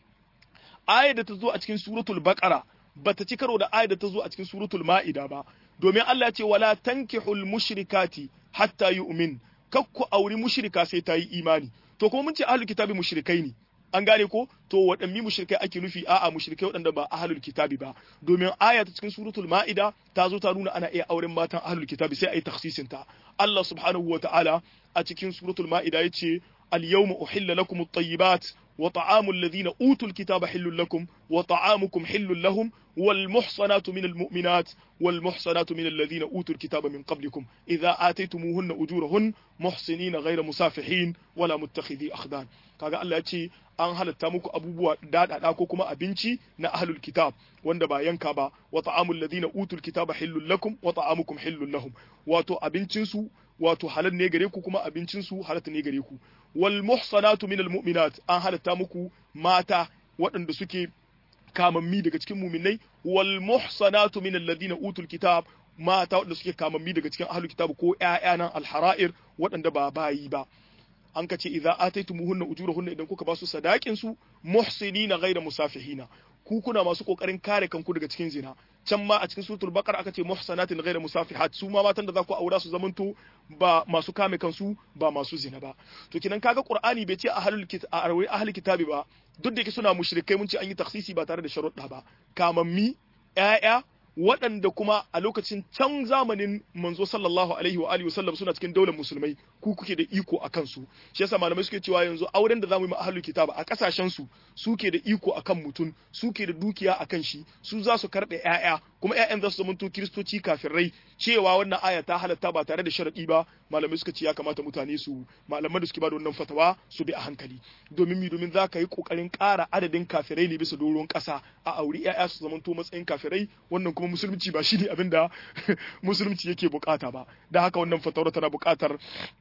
ayar da ta zo a cikin suratul baqara bata ci karo da ayar da ta zo a cikin suratul ma'ida ba domin Allah ya ce wala tankihul mushrikati hatta yu'min kakku auri mushrika sai ta yi imani to kuma mun ce ahlul kitabi mushrikai ne an gane ko to waɗanne mushrikai ake nufi a'a mushrikai waɗanda ba ahlul kitabi ba domin aya ta cikin suratul ma'ida ta zo ta nuna ana iya auren matan ahlul kitabi sai ayi takhsisin ta Allah subhanahu ta'ala a cikin suratul ma'ida yace al-yawma uhilla lakum at-tayyibat وطعام الذين أوتوا الكتاب حل لكم وطعامكم حل لهم والمحصنات من المؤمنات والمحصنات من الذين أوتوا الكتاب من قبلكم إذا آتيتموهن أجورهن محصنين غير مسافحين ولا متخذي أخدان kaga Allah ya ce an halatta muku abubuwa daɗaɗa ko kuma abinci na ahlul kitab wanda ba yanka ba wa ta'amul ladina utul kitaba hillul lakum wa ta'amukum hillul lahum wato abincin su wato halal ne gare ku kuma abincin su halal ne gare ku wal muhsanatu minal mu'minat an halatta muku mata waɗanda suke kamammi daga cikin muminai wal muhsanatu minal ladina utul kitab mata waɗanda suke kamammi daga cikin ahlul kitab ko ƴaƴanan alhara'ir waɗanda ba bayi ba an ka ce idza ataytumuhunna ujurahunna idan kuka ba su sadakin su muhsinina ghayra musafihina ku kuna masu kokarin kare kanku daga cikin zina can ma a cikin suratul baqara aka ce muhsanatin ghayra musafihat su ma matan da za ku aura su zamanto ba masu kame kansu ba masu zina ba to kinan kaga qur'ani bai ce ahlul kitab ahlul kitabi ba duk da yake suna mushrikai mun ce an yi taksisi ba tare da sharuɗa ba kamammi ƴaƴa waɗanda kuma a lokacin can zamanin manzo sallallahu alaihi wa alihi wasallam suna cikin daular musulmai ku kuke da iko a kansu shi yasa malamai suke cewa yanzu auren da zamu yi ma ahlul kitab a kasashen su suke da iko akan mutum suke da dukiya akan shi su za su karɓe ƴaƴa kuma ƴaƴan za su zamanto kiristoci kafirai cewa wannan aya ta halatta ba tare da sharadi ba malamai suka ce ya kamata mutane su malaman da suke ba da wannan fatawa su bi a hankali domin mi domin za ka yi kokarin ƙara adadin kafirai ne bisa doron ƙasa a auri ƴaƴa su zamanto matsayin kafirai wannan kuma musulunci ba shine abin da musulunci yake bukata ba da haka wannan fatawar tana bukatar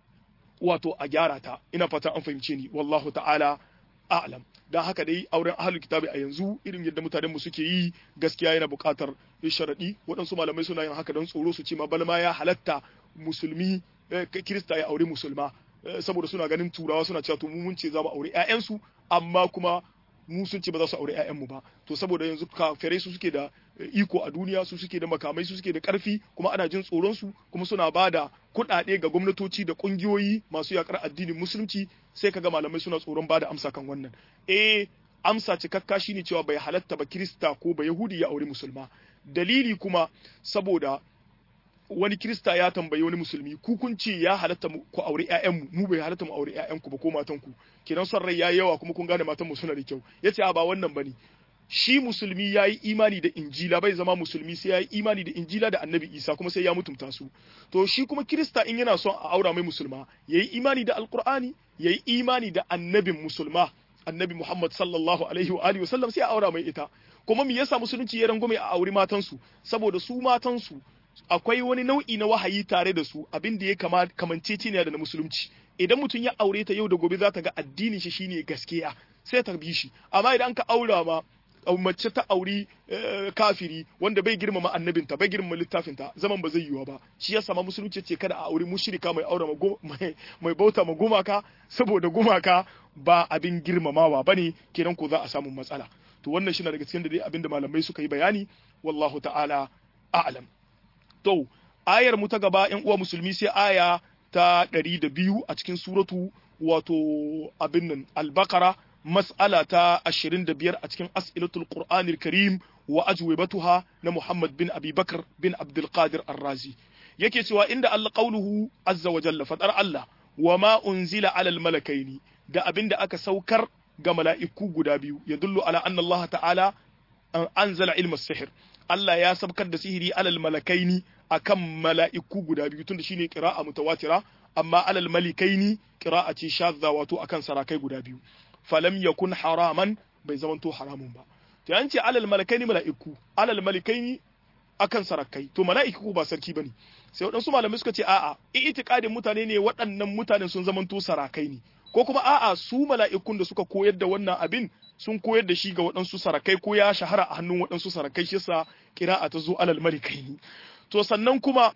wato a gyara ta ina fatan an fahimce ni wallahu ta'ala a'lam dan haka dai auren ahlul kitabi a yanzu irin yadda mutanen mu suke yi gaskiya yana buƙatar sharadi waɗansu malamai suna yin haka don tsoro su ce ma balma ya halatta musulmi kirista ya aure musulma saboda suna ganin turawa suna cewa to mu mun ce za mu aure ƴaƴansu amma kuma mu sun ce ba za su aure ƴaƴanmu ba to saboda yanzu kafirai su suke da iko a duniya su suke da makamai su suke da ƙarfi kuma ana jin tsoron su kuma suna ba da kuɗaɗe ga gwamnatoci da ƙungiyoyi masu yakar addinin musulunci sai kaga malamai suna tsoron ba da amsa kan wannan eh amsa cikakka shine cewa bai halatta ba kirista ko ba yahudi ya aure musulma dalili kuma saboda wani kirista ya tambayi wani musulmi ku kun ce ya halatta ku aure ƴaƴanmu mu bai halatta mu aure ƴaƴanku ba ko matanku kenan son rai yayi yawa kuma kun gane matan mu suna da kyau yace a ba wannan bane shi musulmi ya yi imani da injila bai zama musulmi sai ya yi imani da injila da annabi isa kuma sai ya mutumta su to shi kuma kirista in yana son a aura mai musulma ya yi imani da alkur'ani ya yi imani da annabin musulma annabi muhammad sallallahu alaihi wa alihi wasallam sai a aura mai ita kuma me yasa musulunci ya rangume a auri matansu saboda su matansu akwai wani nau'i na wahayi tare da su abin da ya kama kamanceceniya da na musulunci idan mutum ya aure ta yau da gobe za ta ga addinin shi shine gaskiya sai ta bi shi amma idan ka aura ma mace ta auri kafiri wanda bai girmama annabinta bai girmama littafinta zaman ba zai yiwa ba shi yasa ma musulunci ce kada a auri mushrika mai aure mai bauta ma gumaka saboda gumaka ba abin girmamawa bane kenan ko za a samu matsala to wannan shi na daga cikin da dai abin da malamai suka yi bayani wallahu ta'ala a'lam to ayar mu ta gaba yan uwa musulmi sai aya ta ɗari da biyu a cikin suratu wato abin nan al-baqara mas'ala ta 25 a cikin as'ilatul qur'anil karim wa ajwibatuha na Muhammad bin Abi Bakr bin Abdul Qadir Ar-Razi yake cewa inda Allah qauluhu azza wa jalla fadar Allah wa ma unzila alal malakaini da abinda aka saukar ga mala'iku guda biyu ya dullu ala anna Allah ta'ala anzala ilma sihir Allah ya sabkar da sihiri alal malakaini akan mala'iku guda biyu tunda shine qira'a mutawatira amma alal malikaini qira'a ce shadda wato akan sarakai guda biyu falam yakun haraman bai zamanto haramun ba to an ce alal malakaini mala'iku alal malikaini akan sarakai to mala'iku ba sarki bane sai waɗansu malamai suka ce a'a i'tiqadin mutane ne waɗannan mutanen sun zamanto sarakai ne ko kuma a'a su mala'ikun da suka koyar da wannan abin sun koyar da shi ga waɗansu sarakai ko ya shahara a hannun waɗansu sarakai shi yasa kira'a ta zo alal malikaini to sannan kuma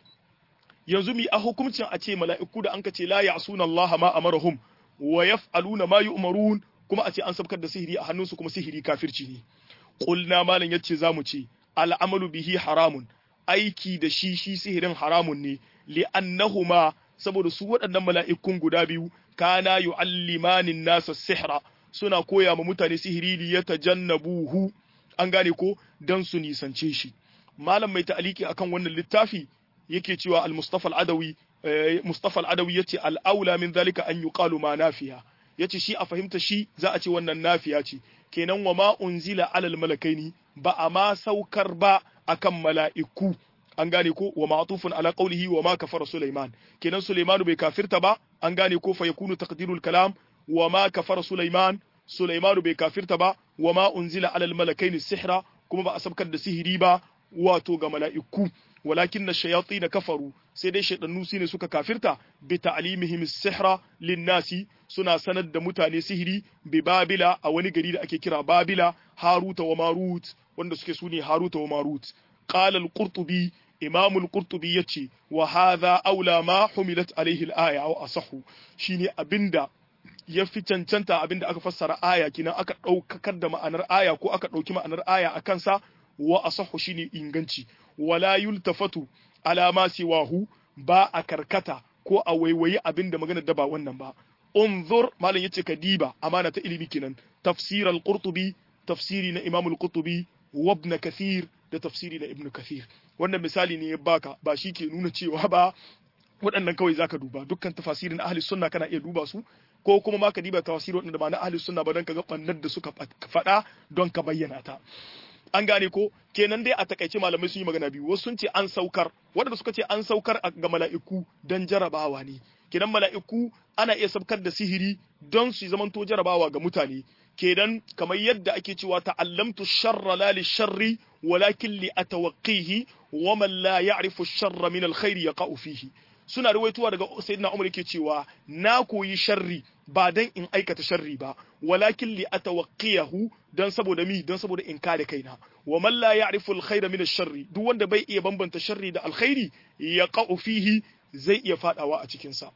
yanzu mi a hukuncin a ce mala'iku da an ka ce la ya'suna Allah ma amarahum wa yaf'aluna ma yu'marun kuma a ce an sabkar da sihiri a hannunsu kuma sihiri kafirci ne qulna malam yace zamu ce al'amalu bihi haramun aiki da shi shi sihirin haramun ne li'annahuma saboda su waɗannan mala'ikun guda biyu kana yu'allimanin nasa sihra suna koya ma mutane sihiri li yatajannabuhu an gane ko dan su nisance shi malam mai ta'aliki akan wannan littafi yake cewa al-mustafa al-adawi mustafa al-adawi yace al-aula min zalika an yuqalu ma nafiya yace shi a fahimta shi za a ce wannan nafiya ce kenan wa ma unzila alal malakaini ba a ma saukar ba akan mala'iku an gane ko wa ma'tufun ala qawlihi wa ma kafara sulaiman kenan sulaiman bai kafirta ba an gane ko fa yakunu taqdirul kalam wa ma kafara sulaiman sulaiman bai kafirta ba wa ma unzila alal malakaini sihra kuma ba a sabkar da sihiri ba wato ga mala'iku walakin na shayatsi na kafaru sai dai shaidannu su ne suka kafirta bi ta'limihim sihra linnasi suna sanar da mutane sihiri bi babila a wani gari da ake kira babila haruta wa marut wanda suke sune haruta wa marut qala al-qurtubi imam al-qurtubi yace wa hadha aula ma humilat alaihi al-aya wa asahu shine abinda ya fi cancanta abinda aka fassara aya kina aka ɗaukakar da ma'anar aya ko aka ɗauki ma'anar aya a kansa wa asahu shine inganci wala yultafatu ala ma siwahu ba a karkata ko a waiwayi abin da magana da ba wannan ba unzur malam yace ka diba amana ta ilimi kenan tafsir al-qurtubi tafsiri na imam al-qurtubi wa ibn kathir da tafsiri na ibn kathir wannan misali ne ya baka ba shi ke nuna cewa ba waɗannan kawai zaka duba dukkan tafasirin ahli sunna kana iya duba su ko kuma ma ka diba tafsiri waɗanda ba na ahli sunna ba don ka ga bannar da suka faɗa don ka bayyana ta an gane ko kenan dai a takaice malamai sun yi magana biyu wasu sun ce an saukar waɗanda suka ce an saukar ga mala'iku don jarabawa ne kenan mala'iku ana iya saukar da sihiri don su zamanto jarabawa ga mutane kenan kamar yadda ake cewa ta'allamtu sharra la li sharri walakin li atawaqqihi wa man la ya'rifu sharra min alkhairi yaqa'u fihi suna ruwaituwa daga sayyidina Umar yake cewa na koyi sharri ba dan in aikata sharri ba walakin li atawaqqiyahu dan saboda mi dan saboda in kare kaina wa man la ya'rifu al-khayra min ash-sharri duk wanda bai iya bambanta sharri da alkhairi yaqa'u fihi zai iya fadawa a cikin sa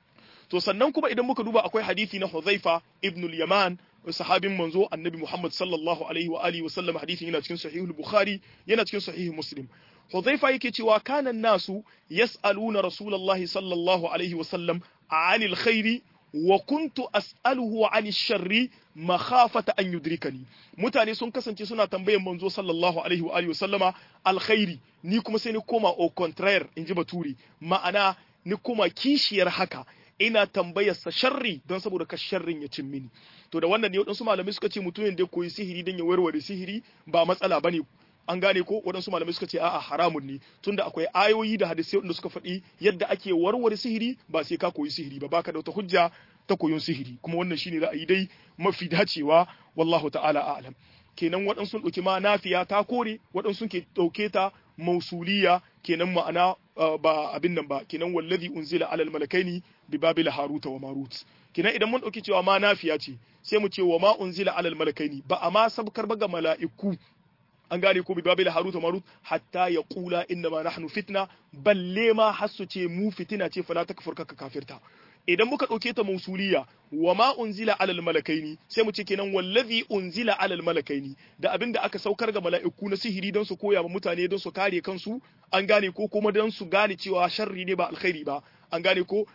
to sannan kuma idan muka duba akwai hadisi na Hudhaifa ibn al-Yaman sahabin manzo annabi Muhammad sallallahu alaihi wa alihi wa sallam hadisin yana cikin sahihul Bukhari yana cikin sahih Muslim Hudhaifa yake cewa kana nasu yas'aluna Rasulullahi sallallahu alaihi wa sallam anil khairi wa kuntu as'aluhu an sharri makhafata an yudrikani mutane sun kasance suna tambayan manzo sallallahu alaihi wa alihi sallama alkhairi ni kuma sai ni koma au contraire inji baturi ma'ana ni kuma kishiyar haka ina tambayar sa sharri don saboda ka sharrin ya cin mini to da wannan ne wadansu malamai suka ce mutumin da koyi sihiri don ya warware sihiri ba matsala bane an gane ko waɗansu malamai suka ce a'a haramun ne tunda akwai ayoyi da hadisai wanda suka faɗi yadda ake warware sihiri ba sai ka koyi sihiri ba baka da wata hujja ta koyon sihiri kuma wannan shine ra'ayi dai mafi dacewa wallahu ta'ala a'lam kenan waɗansu sun ɗauki ma nafiya ta kore waɗansu ke ɗauke ta mausuliya kenan ma'ana ba abin nan ba kenan wallazi unzila alal malakaini bi babila haruta wa marut kina idan mun dauki cewa ma nafiya ce sai mu ce wa ma unzila alal malakaini ba a ma sabkar ba ga mala'iku an gane ko bi babila haruta marut hatta ya kula inna ma nahnu fitna balle ma hasu ce mu fitina ce fala takfur ka kafirta idan muka ɗauke ta mausuliya wa ma unzila alal malakaini sai mu ce kenan wallazi unzila alal malakaini da abin da aka saukar ga mala'iku na sihiri don su koya wa mutane don su kare kansu an gane ko kuma don su gane cewa sharri ne ba alkhairi ba an gane ko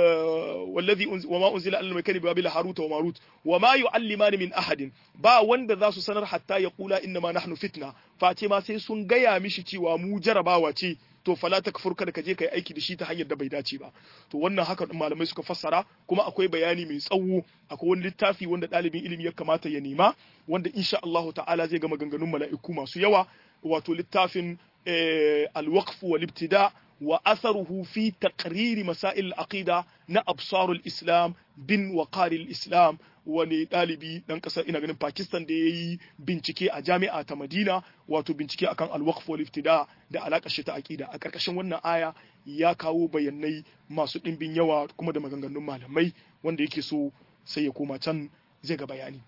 wallazi wa ma unzila alal malakaini bi babila haruta wa marut wa ma yu'allimani min ahadin ba wanda za su sanar hatta ya kula inna ma nahnu fitna face ma sai sun gaya mishi cewa mu jarabawa ce to fala takfur kada ka je kai aiki da shi ta hanyar da bai dace ba to wannan haka malamai suka fassara kuma akwai bayani mai tsawo akwai wani littafi wanda ɗalibin ilimi ya kamata ya nema wanda insha Allahu ta'ala zai ga maganganun mala'iku masu yawa wato littafin al-waqf wal ibtida wa atharuhu fi taqrir masail al-aqida na absarul islam bin waqaril islam wani ɗalibi ɗan ƙasar ina ganin Pakistan da ya yi bincike a jami'a ta Madina wato bincike akan alwaqf wal iftida da alaƙar shi ta aqida a ƙarƙashin wannan aya ya kawo bayanai masu ɗimbin yawa kuma da maganganun malamai wanda yake so sai ya koma can zai ga bayani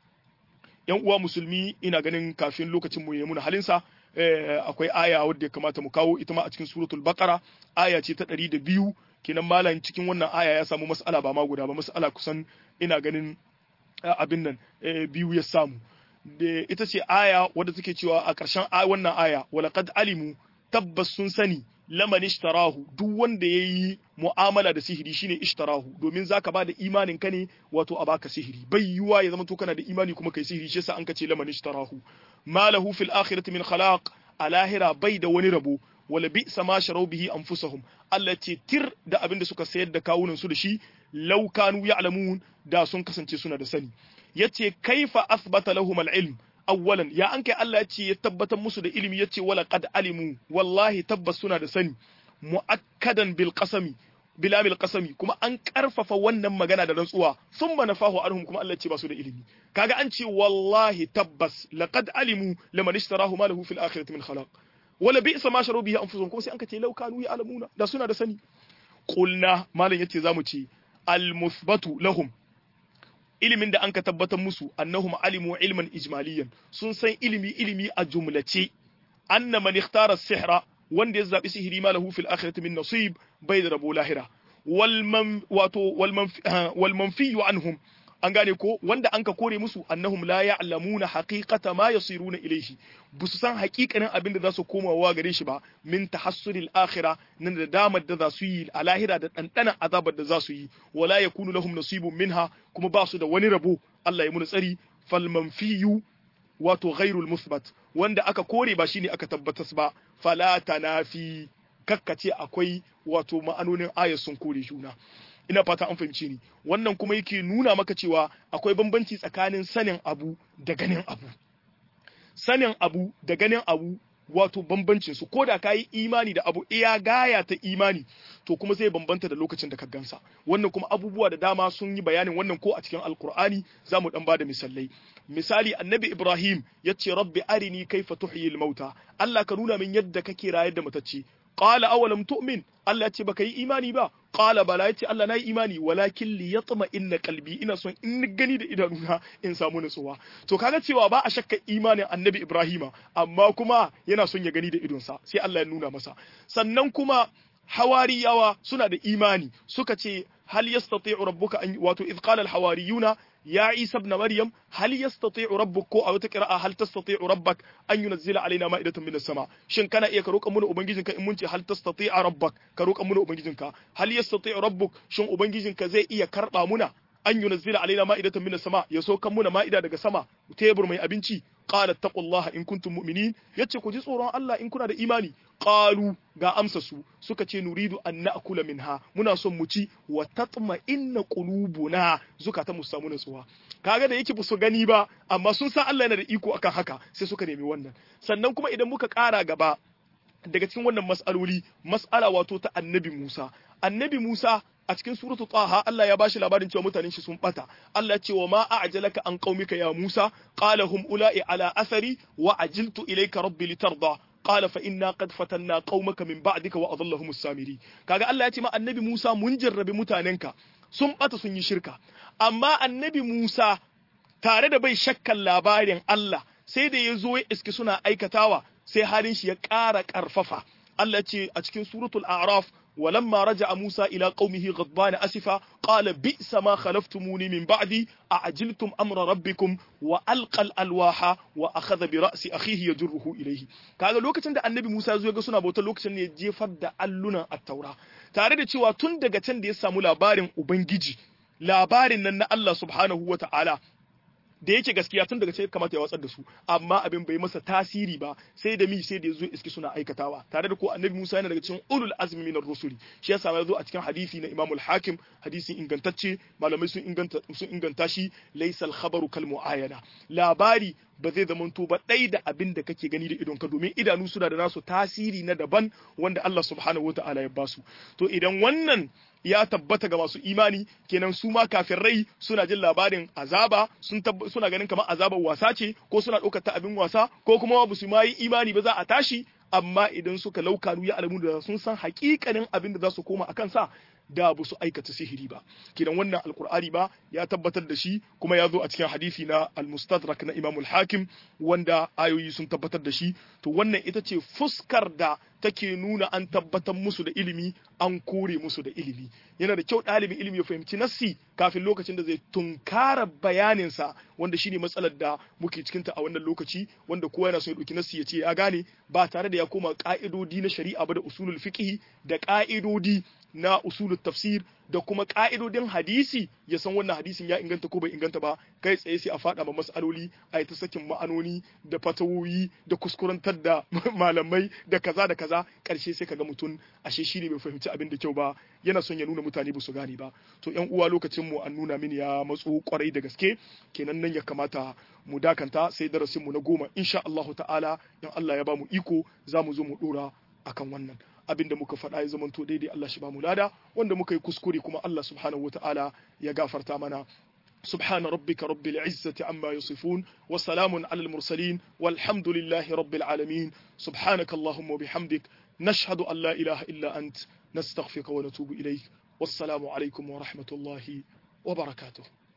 yan uwa musulmi ina ganin kafin lokacin mu ya muna halinsa akwai aya wadda ya kamata mu kawo ita ma a cikin suratul baqara aya ce ta ɗari da biyu kenan malam cikin wannan aya ya samu mas'ala ba ma guda ba mas'ala kusan ina ganin abin nan biyu ya samu ita ce aya wadda take cewa a ƙarshen wannan aya walaqad alimu tabbas sun sani laman ishtarahu duk wanda yayi mu'amala da sihiri shine ishtarahu domin zaka ba da imanin ka ne wato a baka sihiri bai yiwa ya zama to kana da imani kuma kai sihiri shi yasa an kace laman ishtarahu malahu fil akhirati min khalaq a lahira bai da wani rabo wala bi sama sharau bihi anfusahum Allah ce tir da abin da suka sayar da kawunan su da shi law kanu ya'lamun da sun kasance suna da sani yace kaifa athbata lahum al-ilm awwalan ya an kai Allah yace ya tabbatar musu da ilimi yace wala qad alimu wallahi tabbas suna da sani muakkadan bil qasami bilamil qasami kuma an karfafa wannan magana da rantsuwa thumma nafahu anhum kuma Allah ce ba su da ilimi kaga an ce wallahi tabbas laqad alimu laman ishtarahu ma lahu fil akhirati min khalaq wala bi'sa ma sharu bihi anfusuhum kuma sai an kace law kanu ya'lamuna da suna da sani qulna malam yace zamu ce al muthbatu lahum ilimin da an ka tabbatar musu annahum alimu ilman ijmaliyan sun san ilimi ilimi a jumlace anna man ikhtara sihra wanda ya zabi sihiri ma lahu fil akhirati min nasib bai da rabo lahira wal man wato wal manfi anhum an gane ko wanda an ka kore musu annahum la ya'lamuna haqiqata ma yasiruna ilayhi busu san haƙiƙanin abin da za su komawa gare shi ba min tahassulil akhirah nan da damar da za su yi a lahira da dandanan azabar da za su yi wala yakunu lahum nasibun minha kuma ba su da wani rabo Allah ya muni tsari fal manfiyu wato ghairul musbat wanda aka kore ba shine aka tabbatas ba fala tanafi kakkace akwai wato ma'anonin ayat sun kore juna ina fata an fahimce ni wannan kuma yake nuna maka cewa akwai bambanci tsakanin sanin abu da ganin abu sanin abu da ganin abu wato bambancin su ko da ka yi imani da abu iya gaya ta imani to kuma zai bambanta da lokacin da ka gansa wannan kuma abubuwa da dama sun yi bayanin wannan ko a cikin alkur'ani za mu dan bada misalai misali annabi ibrahim ya ce rabbi arini kaifa tuhyil mauta allah ka nuna min yadda kake rayar da matacce qala awalam tu'min Allah ya ce baka yi imani ba qala bala ya ce Allah na yi imani walakin li yatma inna qalbi ina son in gani da idanuna in samu nutsuwa to kaga cewa ba a shakka imanin annabi Ibrahima amma kuma yana son ya gani da idonsa sai Allah ya nuna masa sannan kuma hawariyawa suna da imani suka ce hal yastati'u rabbuka an wato idh qala al hawariyuna يا عيسى ابن مريم هل يستطيع ربك أو تقرأ هل تستطيع ربك أن ينزل علينا مائدة من السماء شن كان إيه كروك أمون أبنجيزنك إن منتي هل تستطيع ربك كروك أمون أبنجيزنك هل يستطيع ربك شن أبنجيزنك زي إيه كرقا منا أن ينزل علينا مائدة من السماء يسوك منا مائدة دقى سما تيبر مي أبنتي قال اتقوا الله إن كنتم مؤمنين يتشكو جي صورا الله إن كنا دا إيماني qalu ga amsa su suka ce nuridu an na'kula minha muna son mu ci wa tatma inna qulubuna zukata mu samu nutsuwa kaga da yake su gani ba amma sun san Allah yana da iko akan haka sai suka nemi wannan sannan kuma idan muka ƙara gaba daga cikin wannan mas'aloli mas'ala wato ta annabi Musa annabi Musa a cikin suratu taha Allah ya bashi labarin cewa mutanen shi sun bata Allah ya ce wa ma a'jalaka an qaumika ya Musa qala hum ula'i ala athari wa ajiltu ilayka rabbi litarda qala fa inna qad fatanna qaumaka min ba'dika wa adallahum as-samiri kaga Allah ya ce ma annabi Musa mun jarrabi mutanenka sun bata sun yi shirka amma annabi Musa tare da bai shakkan labarin Allah sai da ya zo ya iski suna aikatawa sai halin shi ya ƙara ƙarfafa Allah ce a cikin suratul a'raf ولما رجع موسى إلى قومه غضبان أسفا قال بئس ما خلفتموني من بعدي أعجلتم أمر ربكم وألقى الألواح وأخذ برأس أخيه يجره إليه kaga lokacin da annabi Musa ya zo ga suna bautar lokacin ne ya jefar da allunan attaura tare da cewa tun daga can da ya samu labarin ubangiji labarin nan na Allah subhanahu wa ta'ala da yake gaskiya tun daga ce kamata ya watsar da su amma abin bai masa tasiri ba sai da mi sai da yazo iski suna aikatawa tare da ko annabi Musa yana daga cikin ulul azmi minar rusuli shi yasa ya zo a cikin hadisi na Imam al-Hakim hadisi ingantacce malamai sun inganta sun inganta shi laysa al-khabaru kal muayana labari ba zai zamanto ba ɗai da abin da kake gani da idonka domin idanu suna da nasu tasiri na daban wanda Allah subhanahu wa ta'ala ya basu to idan wannan ya tabbata ga masu imani kenan su ma kafirai suna jin labarin azaba sun suna ganin kamar azabar wasa ce ko suna ɗaukar ta abin wasa ko kuma ba su ma yi imani ba za a tashi amma idan suka laukanu ya alamu da sun san hakikanin abin da za su koma a kansa da ba su aikata sihiri ba kidan wannan alkur'ani ba ya tabbatar da shi kuma ya zo a cikin hadisi na al-mustadrak na imamul hakim wanda ayoyi sun tabbatar da shi to wannan ita ce fuskar da take nuna an tabbatar musu da ilimi an kore musu da ilimi yana da kyau ɗalibin ilimi ya fahimci nassi kafin lokacin da zai tunkara bayaninsa wanda shine matsalar da muke cikinta a wannan lokaci wanda kowa yana son ya ɗauki nassi ya ce ya gane ba tare da ya koma ƙa'idodi na shari'a ba da usulul fiqh da ƙa'idodi na usulul tafsir da kuma ka'idodin hadisi ya san wannan hadisin ya inganta ko bai inganta ba kai tsaye sai a faɗa ma mas'aloli a yi ta sakin ma'anoni da fatawoyi da kuskurantar da malamai da kaza da kaza ƙarshe sai kaga mutum ashe shi ne bai fahimci abin da kyau ba yana son ya nuna mutane ba su gane ba to yan uwa lokacin mu an nuna mini ya matso kwarai da gaske kenan nan ya kamata mu dakanta sai darasin mu na goma insha Allahu ta'ala in Allah ya ba mu iko za mu zo mu dora akan wannan abinda muka faɗa ya zamanto daidai Allah shi ba mu lada wanda muka yi kuskure kuma Allah subhanahu wata'ala ya gafarta mana سبحان ربك رب العزة عما يصفون وسلام على المرسلين والحمد لله رب العالمين سبحانك اللهم وبحمدك نشهد أن لا إله إلا أنت نستغفرك ونتوب إليك والسلام عليكم ورحمة الله وبركاته